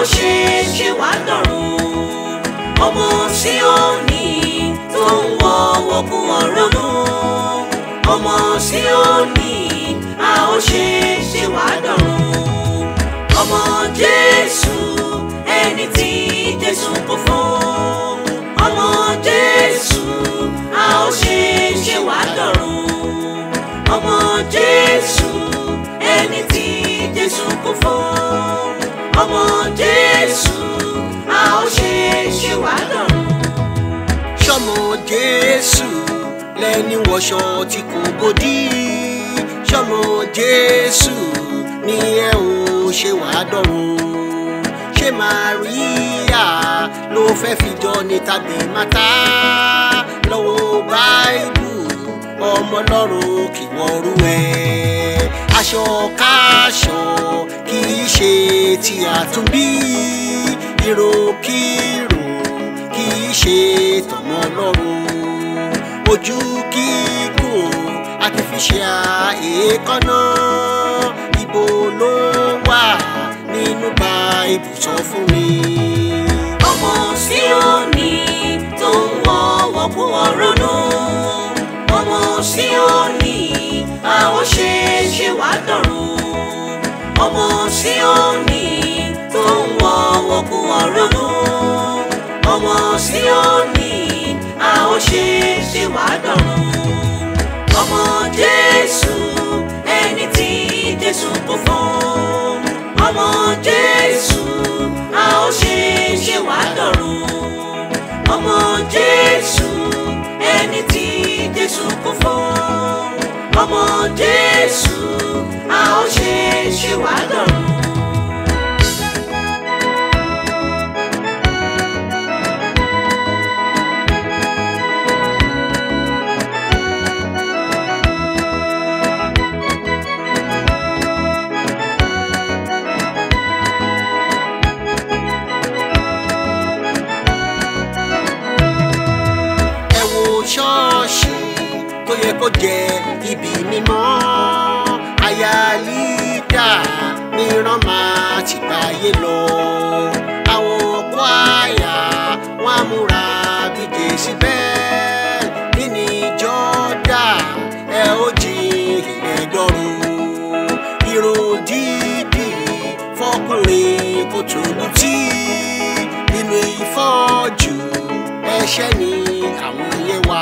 ṣe ṣe wá dọ̀run ọmọ Síónì tó ń wọ wọ̀kú ọ̀rọ̀nù ọmọ Síónì a ó ṣe ṣe wá dọ̀run ọmọ Jésù ẹni tí Jésù kú fún ọmọ Jésù a ó ṣe ṣe wá dọ̀run ọmọ Jésù ẹni tí Jésù kú fún ọmọ Jésù a ó ṣe ṣe wá dọ̀run. sọmọ jésù lẹni wọṣọ tí kò bòdì sọmọ jésù ni ẹ ò ṣe wàá dọ̀run ṣé màríà ló fẹ́ fi jọ ní tàbí mátá lọ́wọ́ báìbù ọmọ ọlọ́run kì wọ́n rú ẹ̀ aṣọ káṣọ kì í ṣe tí a tún bí ìròkìrò kì í ṣe tọmọ ọlọ́run ojú kíkùn artificial èékánná ibo ló wà nínú báìbù sọ fún mi. ọmọ Síónì tó ń wọ wọ̀kú ọ̀rọ̀nù ọmọ Síónì a ó ṣe ṣe wá dọ̀run ọmọ Síónì tó ń wọ wọ̀kú ọ̀rọ̀nù ọmọ Síónì a ó ṣe ṣe wá dọ̀run ọmọ Jésù ẹni tí Jésù kú fún ọmọ Jésù a ó ṣe ṣe wá dọ̀run ọmọ Jésù ẹni tí Jésù kú fún ọmọ Jésù a ó ṣe ṣe wá dọ̀run. ẹ wo ṣọ́ọ̀ṣì tó yẹ kó jẹ ibi mímọ́ aya lídà mìíràn máa ti gbáyé lọ àwọn kwaya wọn á múra bí jèsì bẹ́ẹ̀ nínú ìjọ́dá ẹ ó jí ilẹ̀ dọ́rùn irun dídì fọkùnrin kò tó lùtì nínú ìfọ́jú ẹ̀ṣẹ̀ ni àwọn yẹn wá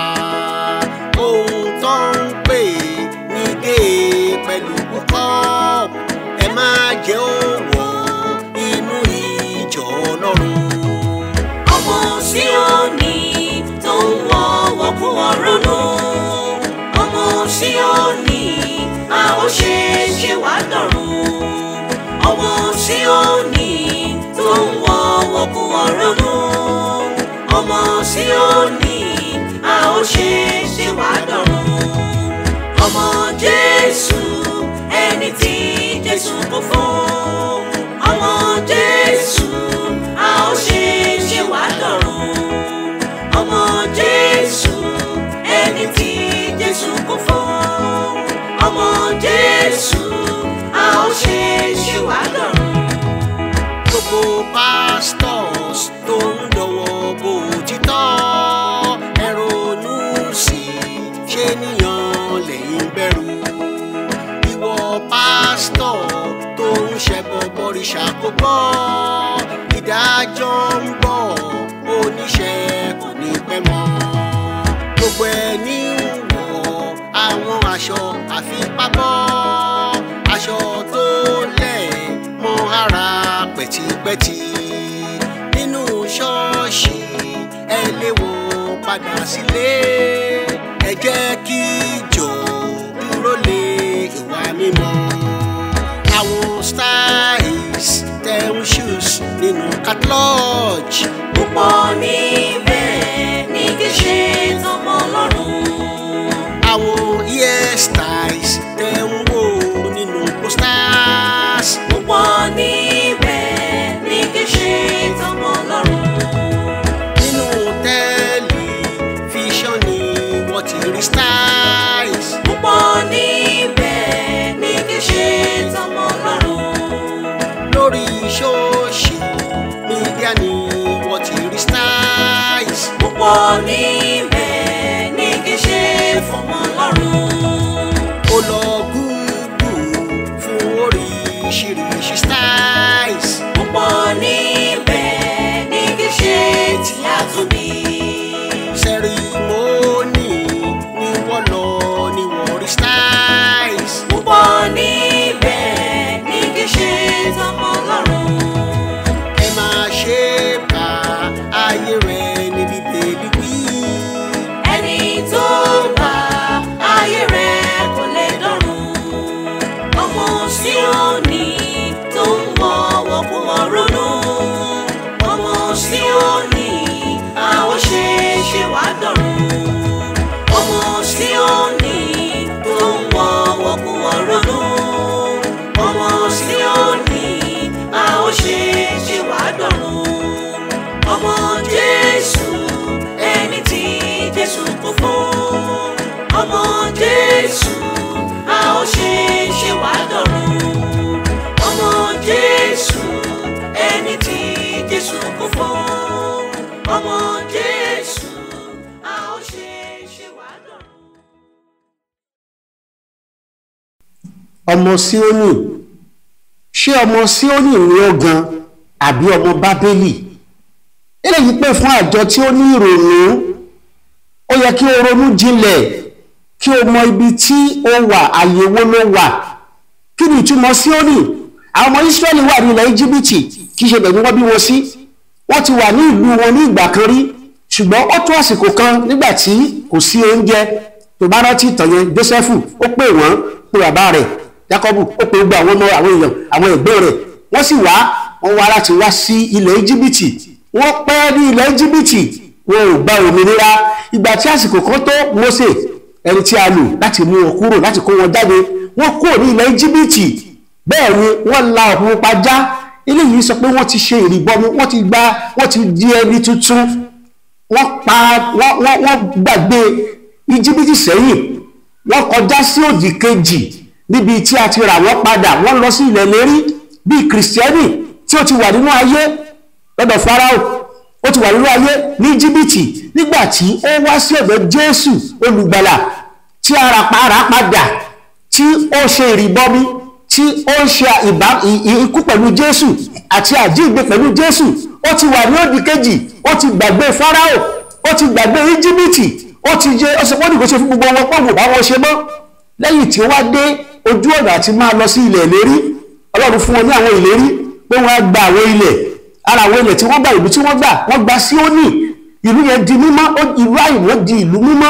ohun tó ń pè ní gé pẹ̀lú púpọ̀ ẹ má jẹ́ òwò inú ìjọ ọlọ́run. ọmọ Síónì tó ń wọ wọ̀kú ọ̀rọ̀nù ọmọ Síónì a ó ṣe ṣe wá dọ̀run ọmọ Síónì tó ń wọ wọ̀kú ọ̀rọ̀nù ọmọ Síónì a ó ṣe ṣe wá dọ̀run ọmọ Jésù ẹni tí Jésù kú fún ọmọ Jésù a ó ṣe ṣe wá dọ̀run ọmọ Jésù ẹni tí Jésù kú fún ọmọ Jésù a ó ṣe ṣe wá dọ̀run. gbogbo pastors tó ń dọwọ́ bò títọ́ ẹ ronú sí i ṣé níyàn lẹ́yìn bẹ̀rù ìwọ pásítọ̀ tó ń ṣẹbọ bọ̀rìṣà kò gbọ́ ìdájọ́ ń bọ̀ oníṣẹ́ kò ní pẹ́ mọ́ gbogbo ẹni ń wọ àwọn aṣọ àfipábọ́ aṣọ tó lẹ̀ mọ́ ara pẹ̀tipẹ́ti nínú ṣọ́ọ̀ṣì ẹ lé wọn padà sílé ẹ jẹ́ kí ìjọ dúró lé ìwà mímọ́ àwọn styles tẹ̀ ń shoes nínú catalog púpọ̀ níbẹ̀ ní kí ṣe tọmọ Ọlọ́run. àwọn hairstyles tẹ̀ ń wò nínú posters púpọ̀ níbẹ̀ ní kí ṣe tọmọ Ọlọ́run. nínú tẹlifíṣàn ni wọ́n ti rí styles púpọ̀ níbẹ̀ ní kí ṣe tọmọ Ọlọ́run. lórí ṣóòṣì níbẹ̀ ní kí ṣe fọmọ lọ́rùn. ó lọ gúgù fún oríṣiríṣi styles. púpọ̀ níbẹ̀ ní kí ṣe tí a tún bí. sẹ́rímọ́nì ni wọ́n lọ ní wọ́n rí styles. púpọ̀ níbẹ̀ ní kí ṣe tọmọ lọ́rùn. ẹ máa ṣe bá ayé rẹ̀ ní bíbélì wí. ẹni tó bá ayé rẹ̀ kò lè dọ̀run. ọmọ Síónì tó ń wọ wọ́pọ̀ ronú. ọmọ Síónì a ó ṣe ṣe wá dọ̀run. ọmọ Síónì tó ń wọ wọ́pọ̀ ronú. ọmọ Síónì a ó ṣe ṣe wá dọ̀run. ọmọ Jésù ẹni tí Jésù kú fún. ọmọ Jésù a ó ṣe ṣe wá dọ̀run. ọmọ Jésù ẹni tí Jésù kú fún. ọmọ Jésù a ó ṣe ṣe wá dọ̀run. ọmọ síónì ṣé ọmọ síónì ni ó gan àbí ọmọ bábélì eléyìí pè fún àjọ tí ó ní ìrònú ó yẹ kí o ronú jinlẹ̀ kí o mọ ibi tí o wà àyèwò ló wà kí ni ìtumọ̀ síónì àwọn ọmọ israẹli wà ní ilẹ̀ íjíbítì kì í ṣe bẹ̀rù wọ́n bí wọn sí wọ́n ti wà ní ìlú wọn ní ìgbà kan rí ṣùgbọ́n ó tó àsìkò kan nígbà tí kò sí oúnjẹ tó bá rántí ìtàn yẹn jósẹ́fù ó pè wọ́n pé bàbá rẹ̀ jákọ́bù ó pe gbogbo àwọn ọmọ àwọn èèyàn àwọn ẹ̀gbọ́n rẹ̀ wọ́n sì wá wọ́n wá láti wá sí ilẹ̀ íjíbítì wọ́n pẹ́ ní ilẹ̀ íjíbítì wọn ò gba òmìnira ìgbà tí àsìkò kan tó Mósè ẹni tí a lò láti mú wọn kúrò láti kó wọn jáde wọ́n kúrò ní ilẹ̀ íjíbítì bẹ́ẹ̀ ni wọ́n la ọ̀pọ̀ pupa já eléyìí sọ pé wọ́n ti ṣe ìrìbọmi wọ́n ti gba wọ́n ti di ẹni tuntun wọ́n pa wọ́n wọ́n wọ́n gbàgbé íjíbítì sẹ́yìn wọ́n kọjá sí òdì kejì níbi tí a ti rà wọ́n padà wọ́n lọ sí ilẹ̀ lérí bíi kìrìsìtẹ́nì tí ó ti wà nínú ayé lọ́dọ̀ farao ó ti wà nínú ayé ní íjíbítì nígbà tí ó wá sí ọ̀dọ̀ jésù olùgbàlà tí ara para padà tí ó ṣe ìrìbọmi tí ó ń ṣe ìbá ikú pẹ̀lú jésù àti àjíǹde pẹ̀lú jésù ó ti wà ní òdì kejì ó ti gbàgbé farao ó ti gbàgbé íjíbítì ó ti jẹ ọsẹ wọn nìkan ṣe fún gbogbo wọn pọ̀ wò bá wọn ṣe mọ́ lẹ́yìn tí ó wá dé ojú ọ̀nà àti máa lọ sí ilẹ̀ ìlérí ọlọ́run fún wọn ní àwọn ìlérí pé wọ́n á gba àwọn ilẹ̀ ara àwọn ilẹ̀ tí wọ́n gbà ìlú tí wọ́n gbà wọ́n gba Síónì ìlú yẹn di mímọ́ ìlú àìmọ́ di ìlú mímọ́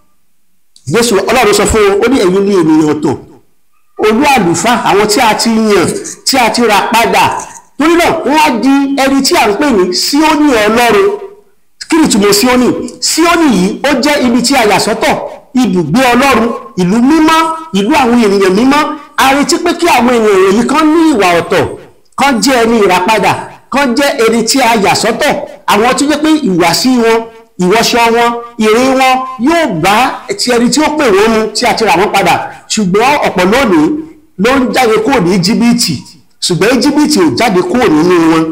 Jésù ọlọ́run sọ fún wọn ó ní ẹ̀yin ní ènìyàn tó olú àlùfáà àwọn tí a ti yàn tí a ti rà padà torí náà wọ́n á di ẹni tí à ń pè ní Síónì ọlọ́run kí ni ìtumọ̀ Síónì Síónì yìí ó jẹ́ ibi tí a yà sọ́tọ̀ ibùgbé ọlọ́run ìlú mímọ́ ìlú àwọn ènìyàn mímọ́ a retí pé kí àwọn ènìyàn yìí kan ní ìwà ọ̀tọ̀ kan jẹ́ ẹni ìràpadà kan jẹ́ ẹni tí a yà sọ́tọ̀ àwọn tó jẹ́ pé ìwàsí wọn ìwọṣọ wọn ìrìn wọn yóò bá ti ẹni tí ó pè wọ́n mu tí a ti rà wọ́n padà ṣùgbọ́n ọ̀pọ̀ lónìí ló ń jáde kúrò ní íjíbítì ṣùgbọ́n íjíbítì ò jáde kúrò nínú wọn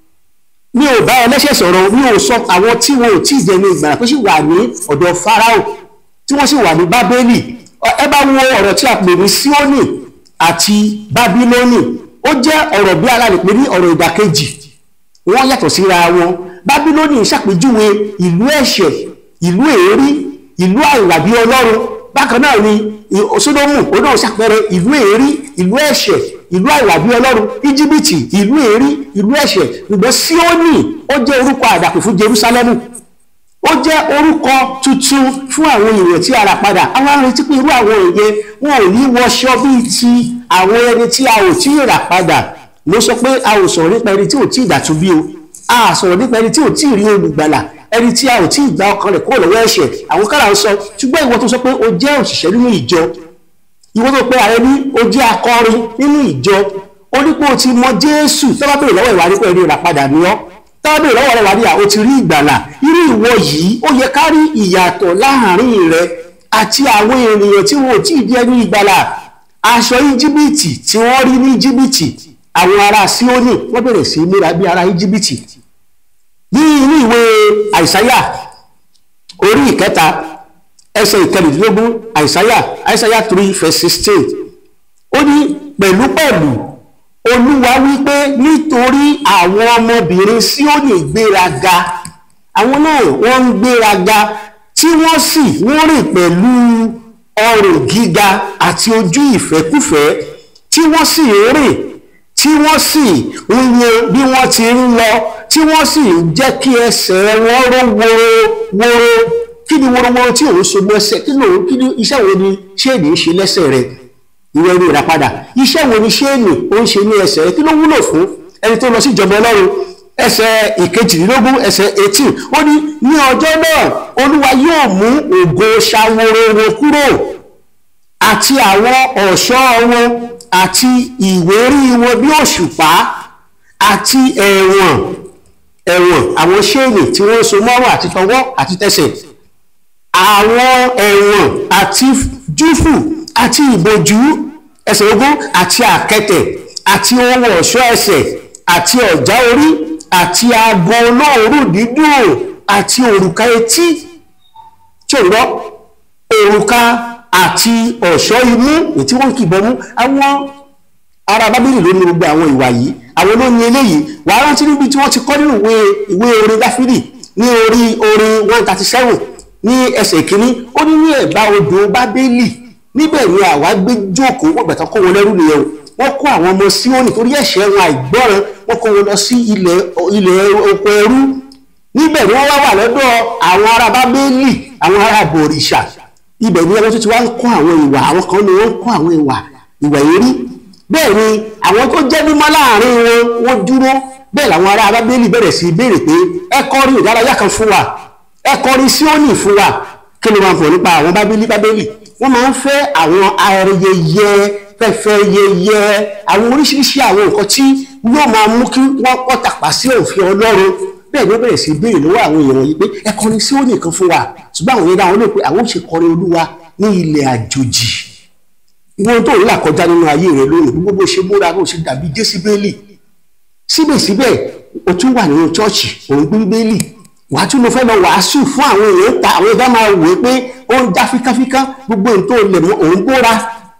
mi ò bá ẹlẹ́ṣẹ̀ sọ̀rọ̀ mi ò sọ àwọn tí wọn ò tí ì jẹ́ ní ìgbàlá tó sì wà ní ọ̀dọ̀ Fáráò tí wọ́n sì wà ní bábélì ẹ bá wo ọ̀rọ̀ tí a pè ní síónì àti bábílónì ó jẹ́ ọ̀rọ̀ bí ara lè pè ní ọ̀rọ̀ ìdàkejì wọ́n yàtọ̀ síra wọn bábílónì ṣàpèjúwe ìlú ẹ̀ṣẹ̀ ìlú èérí ìlú àìwàbí ọlọ́run bákan náà ni sódómù ó náà ṣàpẹẹrẹ ìlú èérí ìlú ẹ̀ṣẹ̀ ìlú àìwàbí ọlọ́run íjíbítì ìlú èérí ìlú ẹ̀ṣẹ̀ ṣùgbọ́n síónì ó jẹ́ orúkọ àdàpè fún jerúsálẹ́mù ó jẹ́ orúkọ tuntun fún àwọn èèyàn tí a rà padà àwọn arìnrìn tí pé irú àwọn èèyàn wọn ò ní wọṣọ bíi ti àwọn ẹni tí a ò tí ì rà padà ló sọ pé a ò sọ̀rọ̀ nípa ẹni tí ò tí ì dàtú bí o a sọ̀rọ̀ nípa ẹni tí ò tí ì rí olùgbàlà ẹni tí a ò tí ì gba ọkàn rẹ̀ kúrò lọ́wọ́ ẹ̀ṣẹ̀ àwọn kára ń sọ ṣùgbọ́n ìwọ tó sọ pé o jẹ́ òṣìṣẹ́ nínú ìjọ ìwọ tó pe ààrẹ ní o jẹ́ akọrin nínú ìjọ ó ní pé o ti mọ Jésù tó bá béèrè lọ́wọ́ ìwà nípa ẹni rà padà ní ọ́ tábìlì lọ́wọ́ rẹ̀ wà ní àwọn ti rí ìgbàlà irú ìwọ yìí ó yẹ ká rí ìyàtọ̀ láàrin rẹ àti àwọn ènìyàn tí wọn ò tí ì di ẹni ìgbàlà aṣọ íjíbítì tí wọ́n rí ní íjíbítì àwọn ará síónì wọ́n bẹ̀rẹ̀ sí múra bí ará íjíbítì ní inú ìwé àìsáyà orí ìkẹta ẹsẹ̀ ìkẹrìndínlógún àìsáyà àìsáyà three verse sixteen ó ní pẹ̀lúpẹ̀lú olúwa wípé nítorí àwọn ọmọbìnrin Síónì gbéraga àwọn náà wọ́n ń gbéraga tí wọ́n sì wọ́n rìn pẹ̀lú ọrùn gíga àti ojú ìfẹ́kúfẹ̀ẹ́ tí wọ́n sì ń rìn tí wọ́n sì ń yan bí wọ́n ti ń lọ tí wọ́n sì ń jẹ́ kí ẹsẹ̀ wọn ró woro woro kí ni worowóró tí òun so mọ́sẹ̀ kí ni òun kí ni iṣẹ́ wo ni ṣéènì ń ṣe lẹ́sẹ̀ rẹ̀ ìwé ẹni ìràpadà iṣẹ́ wo ni ṣéènì ó ń ṣe ní ẹsẹ̀ rẹ̀ kí ló wúlò fún ẹni tó lọ sí ìjọba ọlọ́run ẹsẹ̀ ìkejìlélógún ẹsẹ̀ eighteen ó ní ní ọjọ́ náà olúwa yóò mú ògo ṣàwòrò wọn kúrò àti àwọn ọ̀ṣọ́ wọn àti ìwérí wọn bí òṣùpá àti ẹ̀wọ̀n ẹ̀wọ̀n àwọn ṣéènì tí wọ́n so mọ́wọ́ àti tọwọ́ àti tẹsẹ̀ àwọn ẹ̀wọ̀n àti júfù àti ìbòjú ẹsẹ̀ ogún àti àkẹtẹ̀ àti ohun ọ̀ṣọ́ ẹsẹ̀ àti ọ̀já orí àti aago olóòórùn dídùn àti òrùka etí tí ò ń gbọ́ òrùka àti ọ̀ṣọ́ imú èyí tí wọ́n kì bọ́ mú àwọn ará bábélì ló ní gbogbo àwọn ìwà yìí àwọn ló ní eléyìí wàá rántí níbi tí wọ́n ti kọ́ nínú ìwé ìwé orin dáfídì ní orí orin one thirty seven ní ẹsẹ̀ kínní ó ní ní ẹ̀bá odò bábélì níbẹ̀ ni àwa gbé jókòó wọ́n gbàtàn kó wọn lẹ́rú nìyẹn o wọ́n kó àwọn ọmọ síónì torí ẹ̀ṣẹ̀ wọn àìgbọ́ràn wọ́n kó wọn lọ sí ilẹ̀ ilẹ̀ oko ẹrú níbẹ̀ ni wọ́n wá wà lọ́dọ̀ àwọn ará bábélì àwọn ará bòrìṣà ibẹ̀ ni ẹgbẹ́ tó ti wá ń kọ́ àwọn ìwà àwọn kan ni wọ́n ń kọ́ àwọn ìwà ìwà èrí bẹ́ẹ̀ ni àwọn tó jẹ́ mímọ́ láàrin wọn wọ́n dúró bẹ́ẹ̀ làwọn ará bábélì bẹ̀rẹ̀ sí béèrè pé ẹ kọrin ìdárayá kan fún wa ẹ kọrin síónì fún wa kí ni wọ́n fọ̀ nípa àwọn bábélì bábélì wọ́n máa ń fẹ́ àwọn ayẹyẹ fẹ́fẹ́ yẹyẹ àwọn oríṣiríṣi àwọn nǹkan tí yóò máa mú kí wọ́n pọ̀ tàpá sí òfin ọlọ́run bẹ́ẹ̀ ló bẹ̀rẹ̀ sí béèrè lọ́wọ́ àwọn èèyàn yìí pé ẹ kọrin síónì kan fún wa ṣùgbọ́n àwọn yẹn dáhùn ló pé àwọn ò ṣe kọrin olúwa ní ilẹ̀ àjòjì ìwọ̀n tó ń là kọjá nínú ayé rẹ lónìí gbogbo bó ṣe múra bó ṣe dàbí jésìbélì síbẹ̀síbẹ̀ o tún wà nínú chọ́ọ̀chì òun gbé bíbélì wàá tún lọ fẹ́ lọ wàásù fún àwọn èèyàn ta àwọn ẹ̀dá máa wò ó pé ó ń já fíkáfíká gbogbo ohun tó lè mọ òun bóra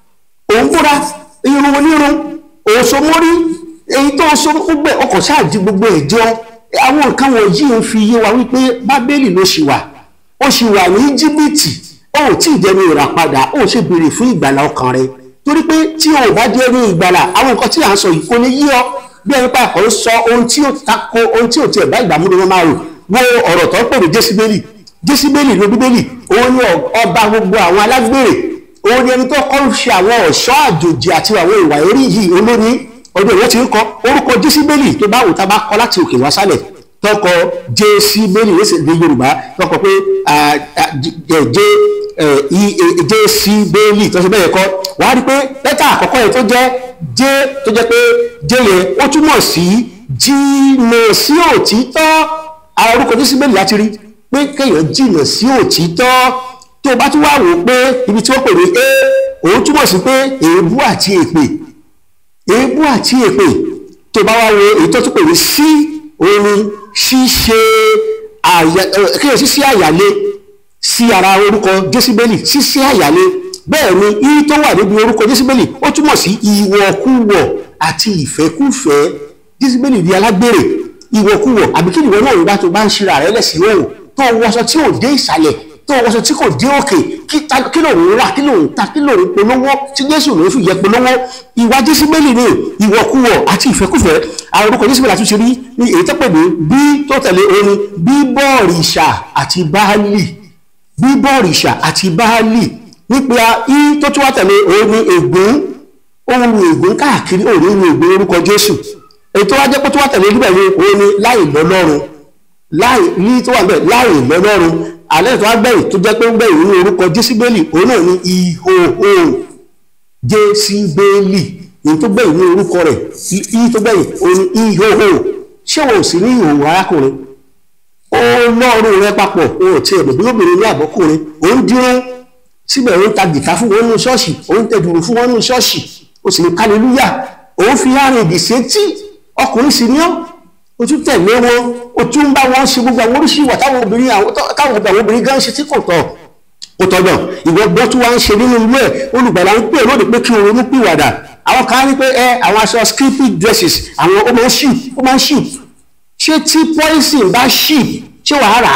òun bóra irun onírun òun so mórí èyí tó so gbogbo ọkọ̀ ṣáàdì gbogbo ẹ̀ jọ àwọn nǹkan wọ̀nyí ń fi yé wa wípé bábélì ló ṣì wà ó ṣì wà ní íjíbítì ó ò tí ì dẹnu ìràpadà ó ṣe béèrè fún ìgbàlà ọkàn rẹ torí pé tí o ò bá dé ní ìgbàlà àwọn nǹkan tí à ń sọ yìí kò ní yí ọ bí ẹni pàkó ń sọ ohun tí ó tako ohun tí ò tiẹ̀ bá ìgbà múlò wọn máa rò wo ọ̀rọ̀ tó ń pè ní jésìbélì jésìbélì ló bíbélì òun ni ọba gbogbo àwọn alágbèrè òun ni ẹni tó kọ́ ń ṣe àwọn ọ̀ṣọ́ àjòjì àti àwọn ìwà eré yìí olóní ọdún ìwé ti ń kọ orúkọ jésìbélì tó bá wù tá a bá kọ láti òkè wá sálẹ̀ tọkọ jésìbélì lẹsẹ ní yorùbá tọkọ pé jẹ jésìbélì tó ṣe bẹ́ẹ̀ kọ́ wàá rí pé lẹ́tà àkọ́kọ́ yẹn tó jẹ́ jẹ́ tó jẹ́ pé jẹ́ yẹn ó túmọ̀ sí jìnnà sí òtítọ́ àwọn orúkọ jésìbélì láti rí pé kéèyàn jìnnà sí òtítọ́ tó o bá tún wá wò ó pé ibi tí wọ́n pè ní a òun túmọ̀ sí pé èébú àti èpè èébú àti èpè tó o bá wá wo èyí tó tún pè ní sí òun ni ṣíṣe àyà kéèyàn ṣíṣe àyàlé sí ara orúkọ jésìbélì ṣíṣe àyàlé bẹ́ẹ̀ ni iye tó wà níbi orúkọ jésìbélì ó túmọ̀ sí ìwọ̀kúwọ̀ àti ìfẹ́kúfẹ́ jésìbélì di alágbèrè ìwọ̀kúwọ̀ àbí kí nìwọ náà nígbà tó bá ń ṣíra rẹ lẹ́sìn òun tó wọṣọ tí ò dé ìsàlẹ̀ tó wọṣọ tí kò dé òkè kí ló ń rà kí ló ń ta kí ló ń polówó tí jésù ló ń fi yẹ polówó ìwà jésìbélì ni ìwọ̀kúwọ̀ àti ìfẹ́kúfẹ́ àwọn orúkọ jésìbélì àtúnṣe rí ní èyí tó pè ní bí tó tẹ̀lé orin bíbọ̀rìṣà àti báálì bíbọ̀rìṣà àti báálì nípa i tó tún wá tẹ̀lé òun ni ègún ohun ègún káàkiri òun ní ègún orúkọ jésù èyí tó wá jẹ́ pé tó wá tẹ̀lé níbẹ̀ ni òun ni láì lọ́lọ́run láì ní tó wà bẹ́ẹ̀ láì lọ́lọ́run alẹ́ tó wá gbẹ̀yìn tó jẹ́ pé ń gbẹ̀yìn ní orúkọ jésìbélì òun náà ni ìhòhò jésìbélì ní tó gbẹ̀yìn ní orúkọ rẹ̀ i tó gbẹ̀yìn òun ni ìhòhò ṣé wọn ò sí ní ìhòhò arákùnrin ó lọ́ọ̀rùn rẹ papọ̀ o ò tiẹ̀ bẹ̀bí obìnrin ní àbọ́kùnrin òun dúró síbẹ̀ òun ta gìtá fún wọn nínú ṣọ́ọ̀ṣì òun tẹ dùrù fún wọn nínú ṣọ́ọ̀ṣì ó sì ní kálílúyà òun fi àrùn ìdìsẹ́ tí ọkùnrin sì ní ọ́ ó o tún tẹ̀lé wọn o tún ń bá wọn ṣe gbogbo àwọn oríṣi ìwà táwọn obìnrin àwọn táwọn obìnrin àwọn obìnrin gan ṣe tí kò tọ́ kò tọ́jọ́ ìwọ gbọ́ tí wọ́n ń ṣe nínú ilé ẹ̀ olùgbàlà ń pè lóde pé kí o ronú pìwàdà àwọn kan ní pé ẹ àwọn aṣọ skimpy dresses àwọn ó máa ń ship ó máa ń ship ṣé tí poison bá ship ṣé wàá rà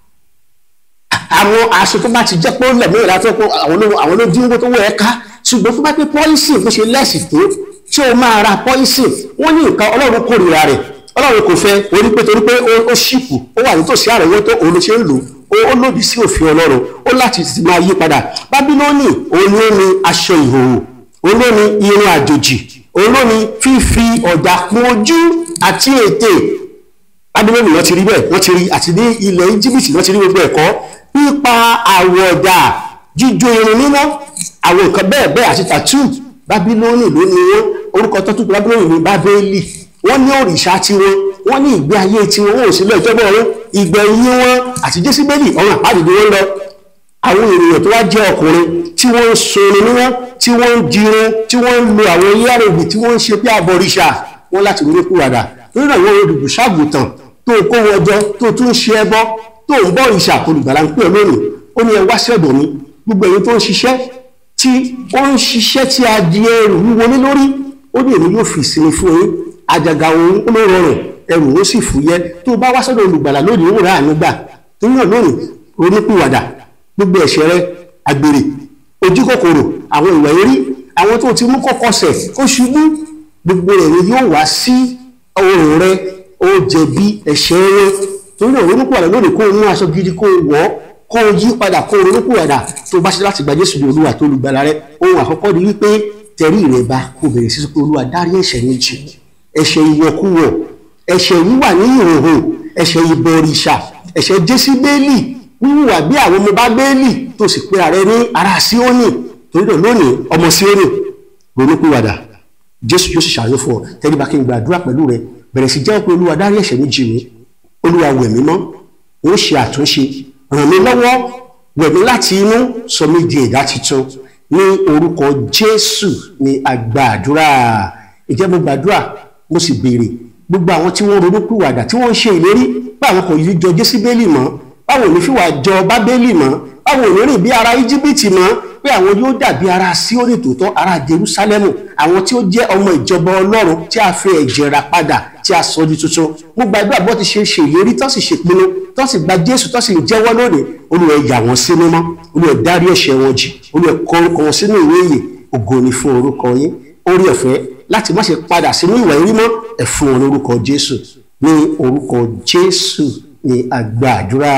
àwọn aṣọ tó bá ti jẹ́ pé ó lẹ̀ mẹ́rin láti pé àwọn ló àwọn ló dín owó tó wọ ẹ ká ṣùgbọ́n tó bá pé poison bó ṣe lẹ́sì tó tí o máa ra poison wọ́n ní nǹkan ọlọ́run kórìíra rẹ̀ ọlọ́run kò fẹ́ orí pé torí pé ó ṣìpù ó wà nítòsí àrẹ̀wọ́tó òun ló ṣe ń lò ó ó lòdì sí òfin ọlọ́run ó láti ti máa yí padà bábílónì òun ló ní aṣọ ìhòòhò òun ló ní irun àjòjì òun ló ní fífi ọ̀dà kún ojú àti ètè bábílónì wọ́n ti rí bẹ́ẹ̀ wọ́n ti rí àti ní ilẹ̀ íjíbítì wọ́n ti rí gbogbo ẹ̀kọ́ pípa àwọ̀dà jíjó irun níná àwọn nǹkan bẹ́ẹ̀ bẹ́ẹ̀ àti tàtú bábílónì ló ní wọn orúkọ tó tún bábílónì ní bábélì wọ́n ní òrìṣà tiwọn wọ́n ní ìgbé ayé tiwọn wọn ò sí lọ́jọ́ bọ́ wọn ìgbẹ̀yìn wọn àti jésìbélì ọ̀run àpáàdìdì wọn lọ àwọn ènìyàn tó wá jẹ́ ọkùnrin tí wọ́n ń sunrin níná tí wọ́n ń dirun tí wọ́n ń lo àwọn yárògbì tí wọ́n ń ṣe bí àbọ̀rìṣà wọn láti ronú kúwàdà nínú àwọn olùdùṣàgùtàn tó kó wọn jọ tó tún ń ṣe ẹbọ tó ń bọ ìṣà olùgbàlà ń pè lónìí ó ní ẹ wá sí ọ̀dọ̀ mi gbogbo èyí tó ń ṣiṣẹ́ tí ó ń ṣiṣẹ́ tí a di ẹrù wíwo ní lórí ó ní èmi yóò fi ìsinmi fún yín àjàgà òun ó ló rọrùn ẹrù ó sì fúyẹ́ tó bá wá sọ́dọ̀ olùgbàlà lónìí ó rà àánú gbà torí náà lónìí onípìwàdà gbogbo ẹ̀ṣẹ̀ rẹ àgbèrè ojú kòkòrò àwọn ìwà eré àwọn tó ti mú kọ́kọ́sẹ̀ ó ṣubú gbogbo rẹ̀ ni yóò wá sí ọrùn rẹ ó jẹ̀bi ẹ̀ṣẹ̀ rẹ torí náà onípìwàdà lónìí kó o mú aṣọ gidi kó o wọ̀ kó o yí padà kó o ronúpìwàdà tó bá ṣe láti gba Jésù ní Olúwa tó olùgbàlà rẹ ohun àkọ́kọ́ ni wípé tẹrí rẹ bá kó bẹ̀rẹ̀ sí pé Olúwa dárí ẹ̀ṣẹ̀ mi jì ẹ̀ṣẹ̀ ìwọ̀kuwọ̀ ẹ̀ṣẹ̀ wíwà ní ìhòòhò ẹ̀ṣẹ̀ ìbọ̀rìṣà ẹ̀ṣẹ̀ jésíbélì wíwà bí àwọn ọmọ bá bẹ́ẹ̀lì tó sì pé ààrẹ ní ara síónì torí náà lónìí ọmọ síónì ronúpìwàdà jésù yóò sì ṣàyọ fún ọ tẹ́lẹ̀ bá kí n gbàdúrà pẹ̀lú rẹ bẹ̀rẹ̀ sí jẹ́ pé olúwa dárí ẹ̀ṣẹ̀ mi jì mí olúwa wẹ̀ mí mọ́ ó ṣe àtúnṣe ràn mí lọ́wọ́ wẹ̀ mí láti inú sọ mí di ẹ̀dá tuntun ní orúkọ jésù ní àgbàdúrà ìjẹ́ mo gbàdúrà mo sì béèrè gbogbo àwọn tí wọ́n ronú pìwàdà tí wọ́n ń ṣe ìlérí pé àwọn kò yí jọ jésíbélì mọ́ báwo ní fìwà jọ bábélì mọ́ báwo ní rìn bí ara íjíbítì mọ́ pé àwọn yóò dàbí ara síórì tòótọ́ ara jerúsálẹ́mù àwọn tí ó jẹ́ ọmọ ìjọba ọlọ́run tí a fi ẹ̀jẹ̀ rà padà tí a sọ di tuntun mo gbàdúrà bó ti ṣe ṣe ìlérí tó sì ṣèpinnu tó sì gba jésù tó sì jẹ́wọ́ lónìí olùwẹ̀ yà wọ́n sí mímọ́ olùwẹ̀ dárí ẹ̀ṣẹ̀ wọn jì olùwẹ̀ kọ orúkọ wọn sínú ìwé ìyè ògo ni fún orúkọ yín orí ọ̀fẹ́ láti má ṣe padà sínú ìwà ìrí mọ́ ẹ fún wọn lórúkọ jésù ní orúkọ jésù ní àgbàdúrà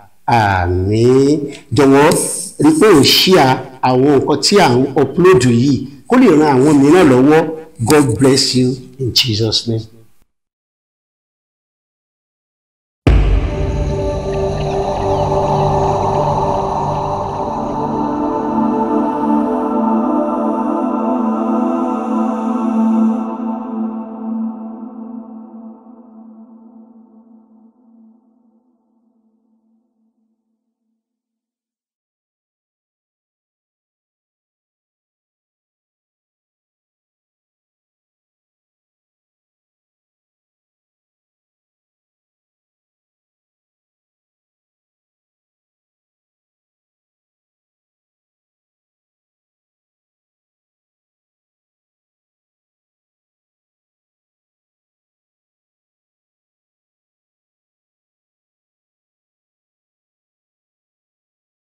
àmín jọ̀wọ́ rí pé ò ṣíà àwọn nǹkan tí à ń upload yìí kó lè ran àwọn mìíràn lọ́wọ́ god bless you in jesus name.